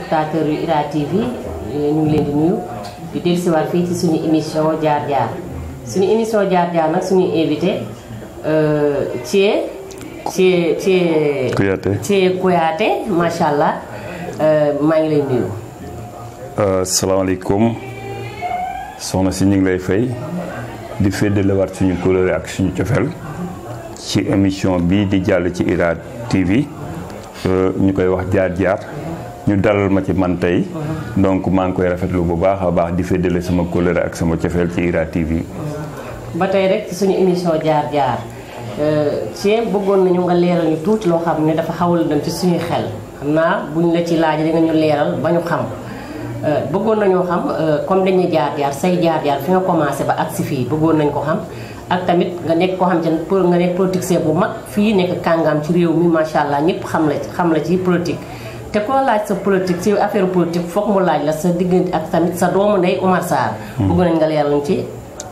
téléspectateurs yu IRA TV ñu ngi leen di nuyu di dellusiwaat fii ci suñu émission jaar jaar suñu émission jaar jaar nag suñu invité Thié Thié Thié Kouyaté Thié Kouyaté macha allah maa ngi lay nuyu. salaamaaleykum soxna si ñu ngi lay fay di féddalewaat suñu kóllëre ak suñu cofeel ci émission bii di jàll ci IRA TV ñu koy wax jaar jaar ñu dalal ma ci man tey donc maa ngi koy rafetlu bu baax a baax di féddale sama kóllëre ak sama cofeel ci IRA TV. ba tey rek ci suñu émission jaar jaar ci bëggoon nañu nga leeral ñu tuuti loo xam ne dafa xawal dem ci suñuy xel xam naa buñ la ci laaj di nga ñu leeral ba ñu xam bëggoon nañoo xam comme dañuy jaar jaar say jaar jaar fi nga commencé ba agsi fii bëggoon nañ ko xam ak tamit nga nekk koo xam te pour nga nekk politicien bu mag fii nekk kàngaam ci réew mi macha allah ñëpp xam la xam la ci politique. te ku la laaj sa politique ci affaire politique foog mu laaj la sa diggante ak tamit sa doomu ndey Oumar Sarr. bëgg nañ nga leeral ci.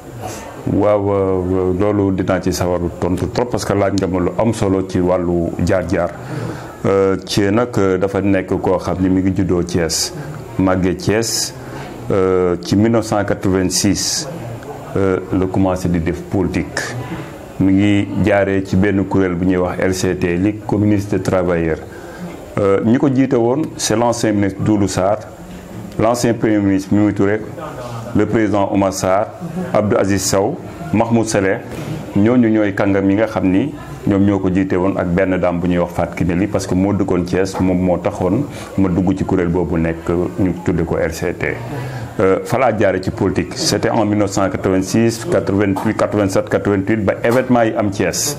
waaw loolu dinaa ci sawaru tontu trop parce que laaj nga ma lu am solo ci wàllu jaar-jaar ci nag dafa nekk koo xam ni mi ngi juddoo Thiès màggee Thiès ci 1986 la commencé di def politique mi ngi jaaree ci benn kuréel bu ñuy wax LCT Ligue communiste des travailleurs ñi ko jiite woon c'est l'ancien ministre Doudou Sarr l'ancien premier ministre Mimi Touré le président Oumar Sarr Abdou Aziz Sow Mahmoud Saleh ñooñu ñooy kàngam yi nga xam ni ñoom ñoo ko jiite woon ak benn daam bu ñuy wax Fatou Kiné Ly parce que moo dëkkoon Thiès moom moo taxoon ma dugg ci kuréel boobu nekk ñu tudde ko RCT. falaa jaare ci politique c'était en 1986 88 87 88 ba événement yi am Thiès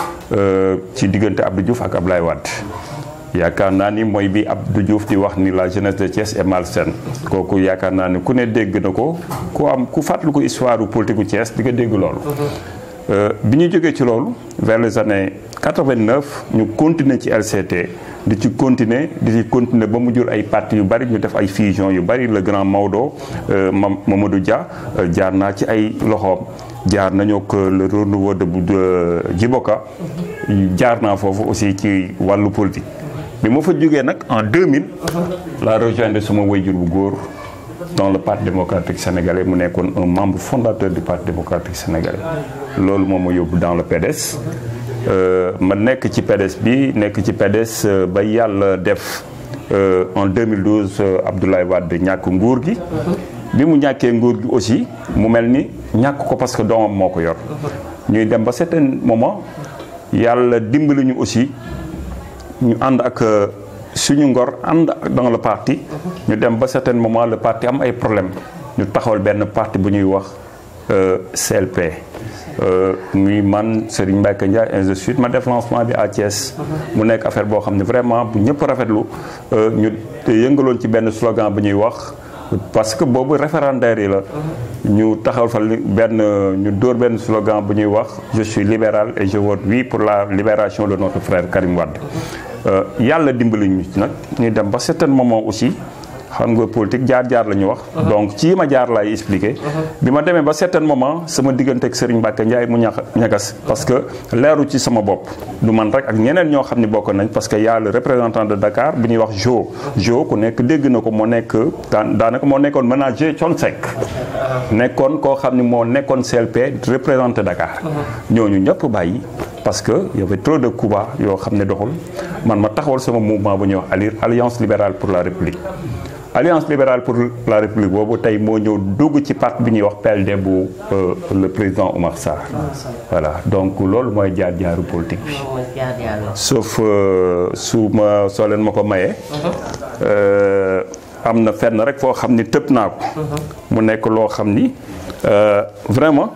ci diggante Abdou Diouf ak Ablaye Wade. yaakaar naa ni mooy bi Abdou Diouf di wax ni la jeunesse de Thiès est malsaine kooku yaakaar naa ni ku ne dégg na ko ku am ku fàttali ko histoire politique u Thiès di nga dégg loolu. bi ñu jógee ci loolu vers les années 89 ñu continuer ci LCT di ci continuer di ci continuer ba mu jur ay parti yu bari ñu def ay fusion yu bari le grand Maodo Mamadou Dia jaar naa ci ay loxoom. jaar nañoo ak le renouveau de Djiboka jaar naa foofu aussi ci wàllu politique. bi ma fa jógee nag en 2000. la rejoindre sama wayjur bu góor dans le parti démocratique sénégalais mu nekkoon un membre fondateur du parti démocratique sénégalais. loolu moom ma yóbbu dans le PDS. ma nekk ci PDS bi nekk ci PDS ba yàlla def en 2012 Abdoulaye Wade ñàkk nguur gi. bi mu ñàkkee nguur gi aussi mu mel ni ñàkk ko parce que doomam moo ko yor. ñuy dem ba certain moment yàlla dimbali ñu aussi. ñu ànd ak suñu ngor ànd dans le parti ñu dem ba certain moment le parti am ay problème ñu taxawal benn parti bu ñuy wax CLP muy man Serigne Mbacké Ndiaye ainsi de suite ma def lancement bi à Thiès mu nekk affaire boo xam ne vraiment bu ñëpp rafetlu ñu yëngaloon ci benn slogan bu ñuy wax parce que boobu référendaire yi la ñu taxawal fa benn ñu dóor benn slogan bu ñuy wax je suis libéral et je vote oui pour la libération de notre frère Karim Wade yàlla dimbali ñu ci nag ñuy dem ba certain moment aussi xam nga politique jaar-jaar la ñu wax donc ci yi ma jaar laay expliqué bi ma demee ba certain moment sama diggante ak Serigne Mbacké Ndiaye mu ñax ñagas parce que leeru ci sama bopp du man rek ak ñeneen ñoo xam ne bokk nañ parce que y a le représentant de Dakar bu ñuy wax Jo Jo ku nekk dégg na ko moo nekk daanaka moo nekkoon manager Thione Seck nekkoon koo xam ne moo nekkoon CLP représenté Dakar ñooñu ñëpp bàyyi parce que y avait trop de coups yoo xam ne doxul man ma taxawal sama mouvement bu ñuy wax alliance libérale pour la république alliance libérale pour la république boobu tey moo ñëw dugg ci parti bi ñuy wax PLD bu le président Oumar Sarr voilà donc loolu mooy jaar-jaaru politique bi sauf su ma soo leen ma ko mayee am na fenn rek foo xam ni tëb naa ko mu nekk loo xam ni vraiment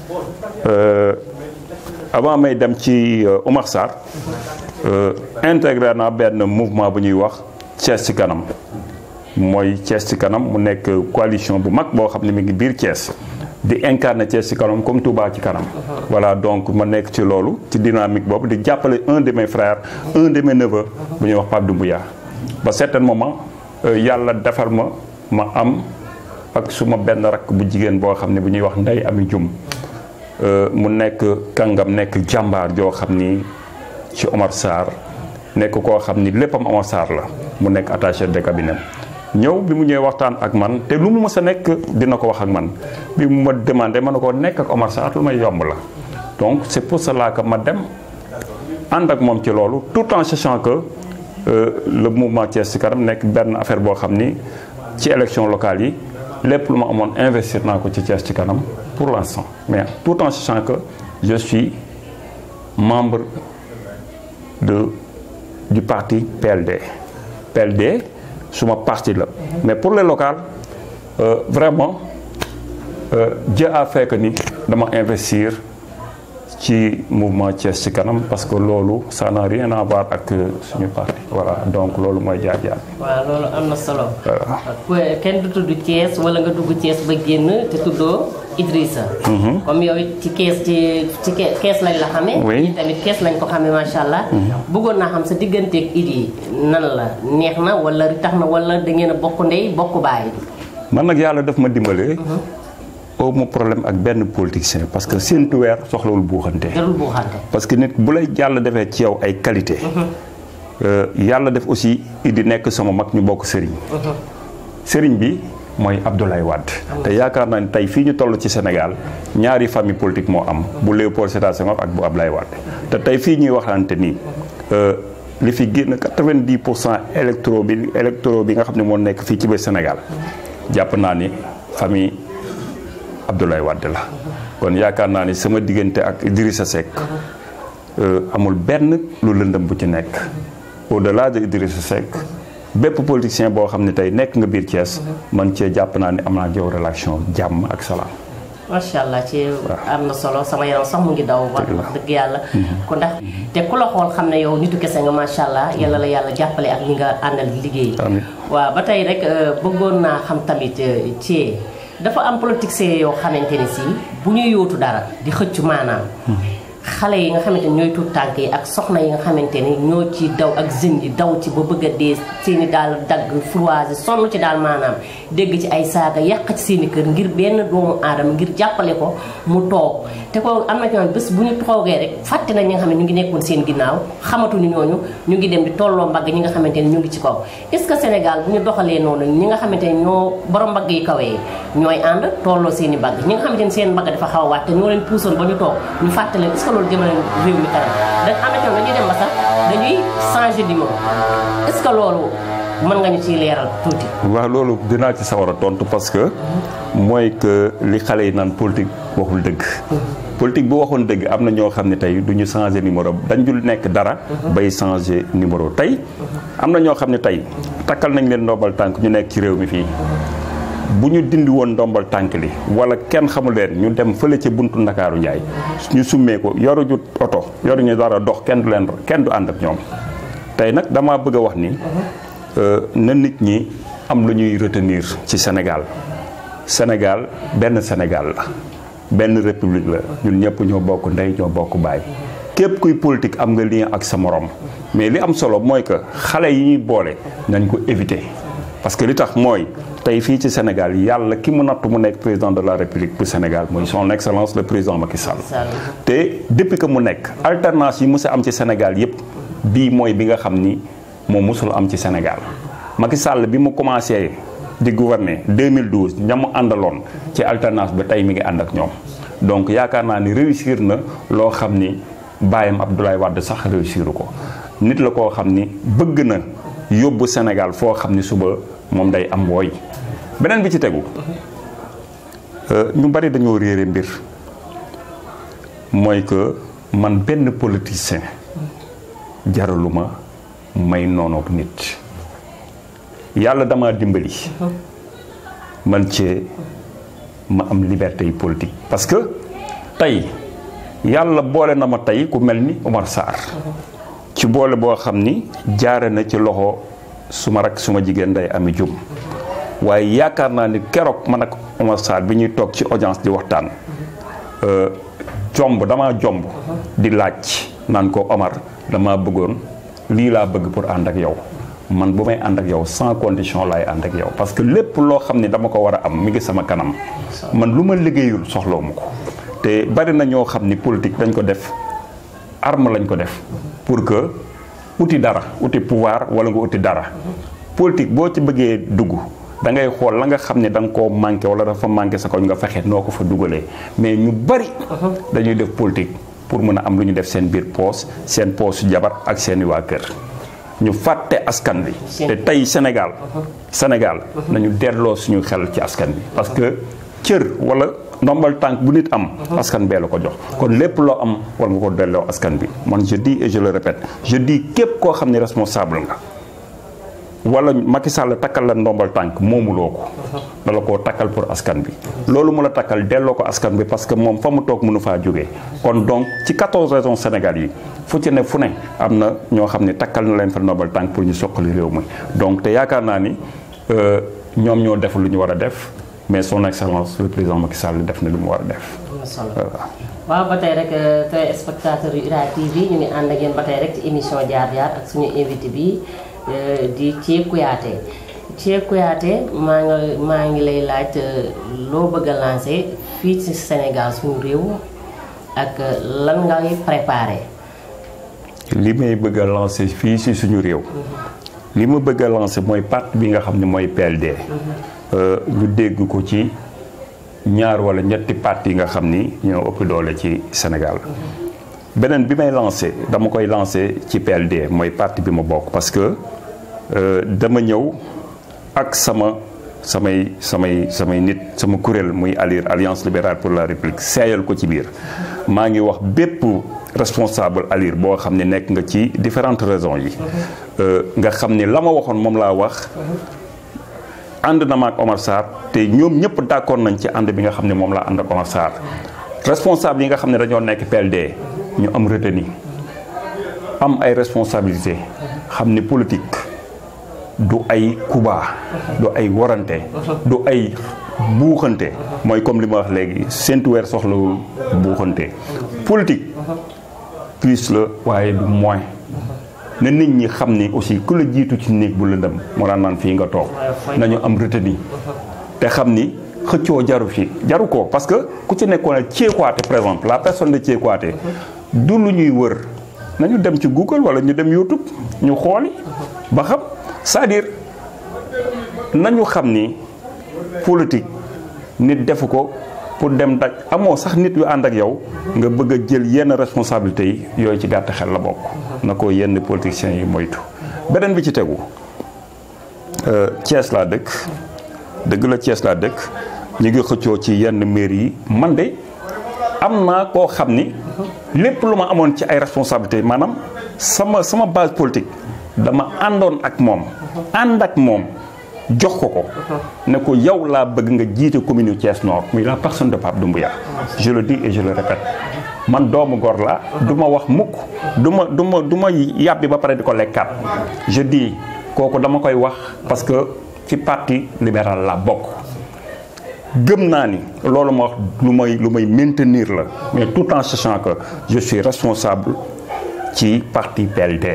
avant may dem ci Oumar Sarr intégré naa benn mouvement bu ñuy wax Thiès ci kanam mooy Thiès ci kanam mu nekk coalition bu mag boo xam ne mi ngi biir Thiès di incarner Thiès ci kanam comme Touba ci kanam. voilà donc ma nekk ci loolu ci dynamique boobu di jàppale un de mes frères un de mes neveux bu ñuy wax Pape Doumbouya ba certain moment yàlla defar ma ma am ak suma benn rakk bu jigéen boo xam ne bu ñuy wax Ndey Ami Jum mu nekk kàngam nekk jàmbaar joo xam ni ci Omar Sarr nekk koo xam ni léppam Omar Sarr la mu nekk attaché de cabinet ñëw bi mu ñëwee waxtaan ak man te lu mu mës a nekk dina ko wax ak man bi mu ma demandé ma ne ko nekk ak Omar Sarr lu may yomb la donc c'est pour cela que ma dem ànd ak moom ci loolu tout en sachant que le mouvement Thiès ci kanam nekk benn affaire boo xam ni ci élection locale yi lépp lu ma amoon investir naa ko ci Thiès ci kanam pour l'instant mais tout en sachant que je suis membre de du parti PLD PLD suma parti la mais pour les locales euh, vraiment euh, Dieu a fait que ni dama investir ci mouvement Thiès ci kanam parce que loolu ça n'a rien à voir ak suñu parti voilà donc loolu mooy jaar-jaar bi. waaw loolu am na solo. kenn du tudd Thiès wala nga dugg Thiès ba génn te tuddoo Idrissa. comme yow it ci kees ci ci kees lañ la xamee. oui tamit kees lañ ko xamee macha allah. bëggoon naa xam sa digganteeg Idi nan la neex na wala tax na wala da ngeen a bokk ndey bokk baay. man nag yàlla daf ma dimbalee. aw ma problème ak benn politicien parce que séntu weer soxlawul buuxante. jarul buuxante. parce que nit bu lay yàlla defee ci yow ay qualité yàlla def aussi Idi nekk sama mag ñu bokk sëriñ. sëriñ bi mooy Abdoulaye Wade. te yaakaar naa ne tey fii ñu toll ci Sénégal ñaari famille politique moo am bu Léopold Sédar Senghor ak bu Abdoulaye Wade te tey fii ñuy waxante nii li fi génn 90 pour cent électro bi électro bi nga xam ne moo nekk fii ci biir Sénégal jàpp naa ni famille. Abdoulaye Wade la kon yaakaar naa ni sama diggante ak Idrissa Seck amul benn lu lëndëm bu ci nekk au-delà de Idrissa Seck bépp politicien boo xam ne tey nekk nga biir Thiès man cee jàpp naa ni am naa yow relation jàmm ak salaam. macha allah ci am na solo sama yaram sax mu ngi daw wax dëgg yàlla ku ndax te ku la xool xam ne yow nitu kese nga macha allah yàlla la yàlla jàppale ak ñi nga àndal liggéey waaw ba tey rek bëggoon naa xam tamit ci dafa am politiciens yoo xamante ni si bu ñuy yóotu dara di xëcc maanaam xale yi nga xamante ni ñooy tuut tànk yi ak soxna yi nga xamante ni ñoo ci daw ak jeunes yi daw ci ba bëgg a dee seeni daal dagg froisé sonn ci daal maanaam dégg ci ay saaga yàq ci seeni kër ngir benn doomu aadama ngir jàppale ko mu toog te ko am na ñoom bés bu ñu toogee rek fàtte nañ ñi nga xam ne ñu ngi nekkoon seen ginnaaw xamatuñu ñooñu ñu ngi dem di tolloo mbagg ñi nga xamante ni ñu ngi ci kaw est ce que Sénégal bu ñu doxalee noonu ñi nga xamante ni ñoo borom mbagg yi kawee ñooy ànd tolloo seen i mbagg ñi nga xamante ni seen mbagg dafa xaw a waat te ñoo leen puusoon ba ñu toog ñu fàtte leen est ce que loolu jëmale réew mi kanam da am na ñoom dañuy dem ba sax dañuy changer numéro est ce que loolu mën nga ñu ciy leeral tuuti. waaw loolu dinaa ci sawar a tontu parce que mooy que li xale yi naan politique waxul dëgg. politique bu waxoon dëgg am na ñoo xam ne tey du ñu changer numéro dañ dul nekk dara. bay changer numéro tey. am na ñoo xam ne tey takkal nañ leen ndombal tànk ñu nekk ci réew mi fii. bu ñu dindi woon ndombal tànk li wala kenn xamul leen ñu dem fële ca buntu ndakaaru njaay ñu summee ko yoruñu oto yoruñu dara dox kenn du leen kenn du ànd ak ñoom tey nag damaa bëgg a wax ni na nit ñi am lu ñuy retenir ci Sénégal Sénégal benn Sénégal la benn république la ñun ñëpp ñoo bokk ndey ñoo bokk baay képp kuy politique am nga lien ak sa morom mais li am solo mooy que xale yi ñuy boole nañ ko éviter parce que li tax mooy tey fii ci Sénégal yàlla ki mu natt mu nekk président de la République bu Sénégal mooy son excellence le président Macky Sall te depuis que mu nekk alternance yi mës a am ci Sénégal yépp bii mooy bi nga xam ni moom mosul am ci Sénégal Macky Sall bi mu commencé di gouverner 2012 ña mu àndaloon ci alternance ba tey mi ngi ànd ak ñoom donc yaakaar naa ni réussir na loo xam ni bàyyam Abdoulaye Wade sax réussiru ko nit la koo xam ni bëgg na yóbbu Sénégal foo xam ni suba moom day am wooy beneen bi ci tegu ñu bari dañoo réere mbir mooy que man benn politicien jaraluma may noonoog nit yàlla dama dimbali man cee ma am liberté yi politique parce que tey yàlla boole na ma tey ku mel ni Omar Sarr ci boole boo xam ni jaare na ci loxo suma rak suma jigéen day ami jum waaye yaakaar naa ni keroog man ak Omar Sarr bi ñuy toog ci audience di waxtaan jomb damaa jomb di laaj naan ko Omar dama bëggoon lii laa bëgg pour ànd ak yow man bu may ànd ak yow sans condition laay ànd ak yow parce que lépp loo xam ni dama ko war a am mi ngi sama kanam man lu ma liggéeyul soxlawu ma ko te bari na ñoo xam ni politique dañ ko def arme lañ ko def pour que uti dara uti pouvoir wala nga uti dara politique boo ci bëggee dugg da ngay xool la nga xam ne da nga koo manqué wala dafa manqué sa koñ nga fexe noo ko fa dugalee mais ñu bari dañuy def politique pour mën a am lu ñu def seen biir poos seen poosu jabar ak seeni waa kër ñu fàtte askan bi te tey Sénégal Sénégal nañu delloo suñu xel ci askan bi parce que cër wala ndombal tànk bu nit am askan bee la ko jox kon lépp loo am war nga ko delloo askan bi man je dis et je le répète je dis képp koo xam ne responsable nga wala Macky Sall takkal la ndombal tànk moomuloo ko dala koo takkal pour askan bi loolu mu la takkal delloo ko askan bi parce que moom fa mu toog mënu faa jógee kon donc ci 14 régions Sénégal yi fu ci ne fu ne am na ñoo xam ne takkal na leen fa ndombal tànk pour ñu soqali réew mi donc te yaakaar naa ni ñoom ñoo def lu ñu war a def mais son excellence le président Macky Sall def na lu mu war a def. waaw ba tey rek téléspectateurs yu IRA TV ñu ngi ànd ak yéen ba tey rek ci émission jaar jaar ak suñu invité bi di Thie Kouyaté Thie Kouyaté maa ngi maa ngi lay laaj loo bëgg a lancé fii ci Sénégal suñu réew ak lan ngay préparé. li may bëgg a lancé fii ci suñu réew. li ma bëgg a lancé mooy parti bi nga xam ne mooy PLD. ñu dégg ko ci ñaar wala ñetti parti yi nga xam ni ñoo ëpp doole ci Sénégal. beneen bi may lancé dama koy lancé ci PLD mooy parti bi ma bokk parce que dama ñëw ak sama samay samay samay nit sama kuréel muy ALIR Alliance libérale pour la République seeyal ko ci biir maa ngi wax bépp responsable ALIR boo xam ne nekk nga ci différentes raisons yi nga xam ne la ma waxoon moom laa wax ànd na ma ak Omar Sarr te ñoom ñëpp d'accord nañ ci ànd bi nga xam ne moom laa ànd ak Omar Sarr responsable yi nga xam ne dañoo nekk PLD ñu am retenu am ay responsabilité xam ni politique du ay kuba du ay warante du ay buuxante mooy comme li ma wax léegi séntu weer soxlawul buuxante politique plus la waaye du moins na nit ñi xam ni aussi ku la jiitu ci néeg bu lëndëm moo daan naan fii nga toog nañu am retenu te xam ni xëccoo jaru fi jaru ko parce que ku ci nekkoon Thie Kouyaté par exemple la personne de Thie Kouyaté du lu ñuy wër nañu dem ci Google wala ñu dem YouTube ñu xooli ba xam c'est-à-dire nañu xam ni politique nit defu ko pour dem daj amoo sax nit yu ànd ak yow nga bëgg a jël yenn responsabilités yi yooyu ci gàtt xel la bokk na ko yenn politiciens yi moytu beneen bi ci tegu Thiès laa dëkk dëgg la Thiès laa dëkk ñu ngi xëccoo ci yenn mairie yi man de am naa koo xam ni lépp lu ma amoon ci ay responsabilités maanaam sama sama base politique dama àndoon ak moom ànd ak moom jox ko ko ne ko yow laa bëgg nga jiite commune Thiès Nord muy la personne de Pape Doumbouya je le dis et je le répète man doomu gor la du ma wax mukk du ma du ma du ma yàbbi ba pare di ko lekkaat je dis kooku dama koy wax parce que ci parti libéral la bokk gëm naa ni loolu ma wax lu may lu may maintenir la mais tout en sachant que je suis responsable ci parti PLD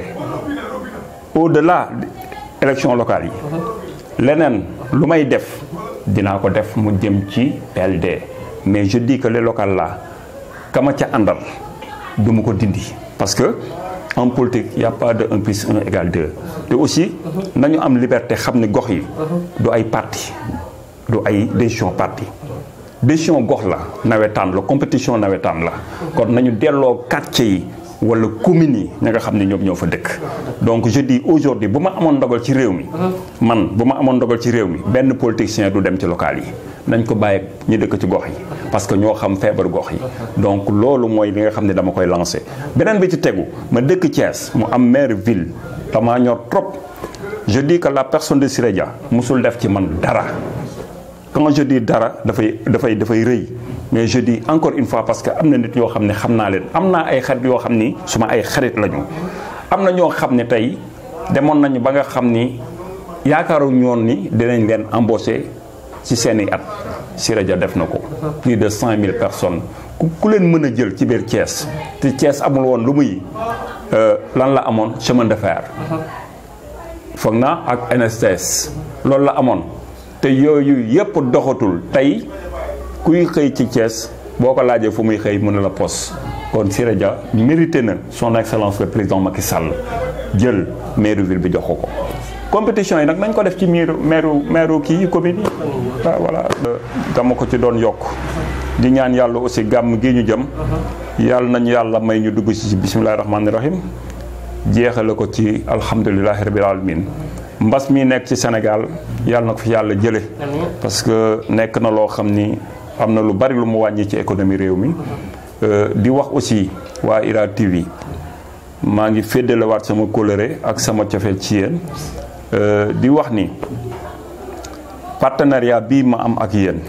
au-delà élection locale yi leneen lu may def dinaa ko def mu jëm ci PLD mais je dis que les locales là kama ca àndal du ma ko dindi parce que en politique y a pas de 1 plus 1 égale 2 te aussi nañu am liberté xam ne gox yi du ay parti du ay décision parti décision gox la nawetaan la compétition nawetaan la kon nañu delloo quartier yi wala communes yi ña nga xam ne ñoom ñoo fa dëkk donc je dis aujourd'hui bu ma amoon ndogal ci réew mi man bu ma amoon ndogal ci réew mi benn politicien du dem ci local yi nañ ko bàyyi ñu dëkk ci gox yi parce que ñoo xam feebar gox yi donc loolu mooy li nga xam ne dama koy lancé beneen bi ci tegu ma dëkk Thiès mu am maire ville damaa ñor trop je dis que la personne de Siré Dia musul def ci man dara quand je dis dara dafay dafay dafay rëy mais je dis encore une fois parce que am na nit yoo xam ne xam naa leen am naa ay xarit yoo xam ni suma ay xarit lañu am na ñoo xam ne tey demoon nañu ba nga xam ni yaakaaruñu woon ni dinañ leen embaucher ci seeni at Siré Dia def na ko plus de cent mille personnes ku ku leen mën a jël ci biir Thiès te Thiès amul woon lu muy lan la amoon chemin de fer foog naa ak NSTS loolu la amoon te yooyu yépp doxatul tey kuy xëy ci Thiès boo ko laajee fu muy xëy mën na la pos kon Siré Dia mérité na son excellence le président Macky Sall jël mairie ville bi jox ko ko compétition yi nag nañ ko def ci miir meeru meeru kii commune yi waaw voilà dama ko ci doon yokk di ñaan yàlla aussi gàmm gi ñu jëm yàlla nañu yàlla may ñu dugg ci bisimilahi rahmaani rahim jeexale ko ci alhamdulilahi rabil alamin mbas mi nekk ci Sénégal yàlla na ko fi yàlla jële parce que nekk na loo xam ni am na lu bari lu mu wàññi ci économie réew mi di wax aussi waa IRA TV maa ngi féddalewaat sama kóllëre ak sama cofeel ci yéen di wax ni partenariat bii ma am ak yéen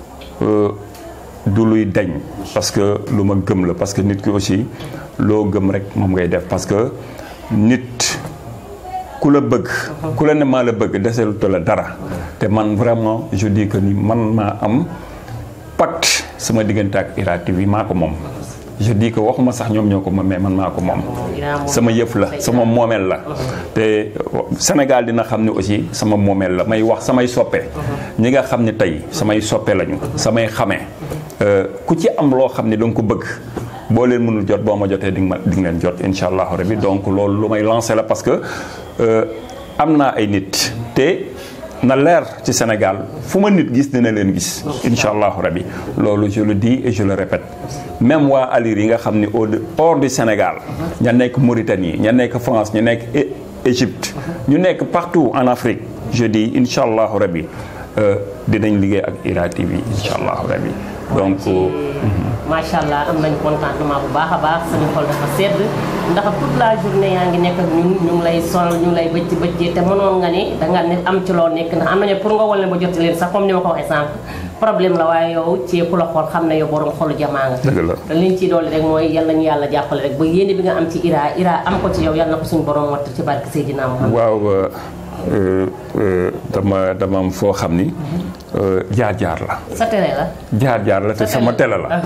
du luy dañ parce que lu ma gëm la parce que nit ki aussi loo gëm rek moom ngay def parce que nit ku la bëgg ku la ne maa la bëgg deseluta la dara te man vraiment je dis que ni man maa am pacte sama diggante ak IRA TV maa ko moom je dis que waxuma sax ñoom ñoo ko moom mais man maa ko moom sama yëf la sama moomeel la te Sénégal dina xam ne aussi sama moomeel la may wax samay soppe ñi nga xam ne tey samay soppe lañu samay xamee ku ci am loo xam ne da nga ko bëgg boo leen mënul jot boo ma jotee di nga ma di nga leen jot incha allahu rabi donc loolu lu may lancé la parce que am naa ay nit te na leer ci Sénégal fu ma nit gis dina leen gis incha allahu rabi loolu je le dis et je le répète même waa Alir yi nga xam ni au hors du Sénégal ña nekk Mauritanie ña nekk France ñu nekk Égypte ñu nekk partout en Afrique je dis incha allahu rabi dinañ liggéey ak IRA TV incha allahu rabi donc macha allah am nañ contentement bu baax a baax suñu xol dafa sedd ndax toute la journée yaa ngi nekk ak ñun ñu ngi lay sonal ñu ngi lay bëcc bëccee te mënoon nga ni danga ne am ci loo nekk ndax am nañu pour nga wal ne ba jot leen sax comme ni ma ko waxee sànq problème la waaye yow ci ku la xool xam ne yow borom xolu jamaa nga dëgg la te liñ ciy dolli rek mooy yal nañu yàlla jàppale rek ba yéene bi nga am ci IRA IRA am ko ci yow yal na ko suñu borom watt ci barke Seydina Muhammad waaw dama dama am foo xam ni jaar-jaar la sa télé la jaar-jaar la te sama télé la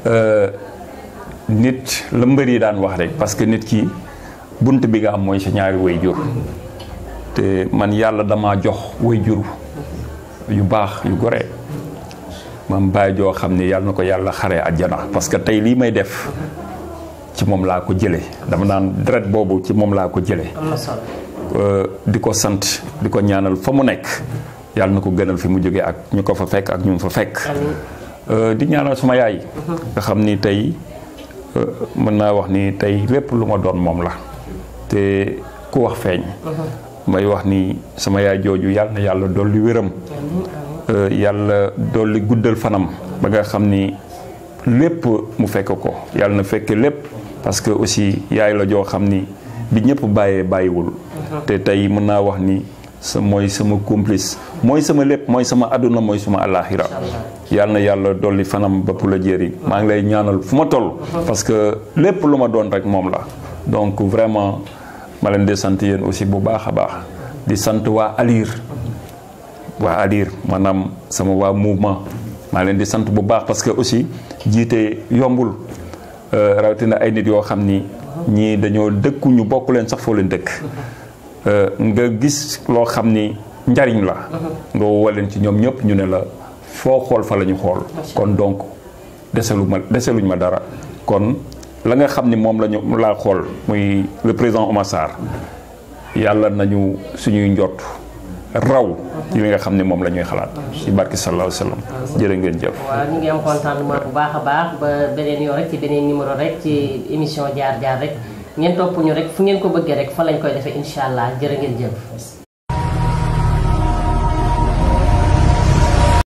nit la mbër yi daan wax rek parce que nit ki bunt bi nga am mooy sa ñaari way jur te man yàlla dama jox way jur yu baax yu gore mam bàyyi joo xam ne yàlla na ko yàlla xaree àjjana parce que tey lii may def ci moom laa ko jëlee dama naan deret boobu ci moom laa ko jëlee am na solo di ko sant di ko ñaanal fa mu nekk yàlla na ko gënal fi mu jógee ak ñu ko fa fekk ak ñu mu fa fekk di ñaanal suma yaay nga xam ni tey mën naa wax ni tey lépp lu ma doon moom la te ku wax feeñ may wax ni sama yaay jooju yàlla na yàlla dolli wéram yàlla dolli guddal fanam ba nga xam ni lépp mu fekk ko yàlla na fekk lépp parce que aussi yaay la joo xam ni bi ñëpp bàyyee bàyyiwul te tey mën naa wax ni sa mooy sama complice mooy sama lépp mooy sama àdduna mooy suma àllaaxira yàlla na yàlla dolli fanam ba pour la jéeri maa ngi lay ñaanal fu ma toll parce que lépp lu ma doon rek moom la donc vraiment ma leen di sant yéen aussi bu baax a baax di sant waa Alir waa Alir maanaam sama waa mouvement maa leen di sant bu baax parce que aussi jiite yombul rawatina ay nit yoo xam ni ñii dañoo dëkku ñu bokk leen sax foo leen dëkk nga gis loo xam ni njariñ la nga woo leen ci ñoom ñëpp ñu ne la foo xool fa la ñu xool kon donc deselu ma deseluñ ma dara kon la nga xam ni moom lañu laa xool muy le président Oumar Sarr yàlla nañu suñuy njott raw ci li nga xam ne moom la ñuy xalaat ci barki sallallahu alayhi wa sallam jërë ngeen jëf waaw ñu ngi am contentement bu baax a baax ba beneen yoon rek ci beneen numéro rek ci émission jaar jaar rek ngeen topp ñu rek fu ngeen ko bëggee rek fa lañ koy defee incha allah jërë ngeen jëf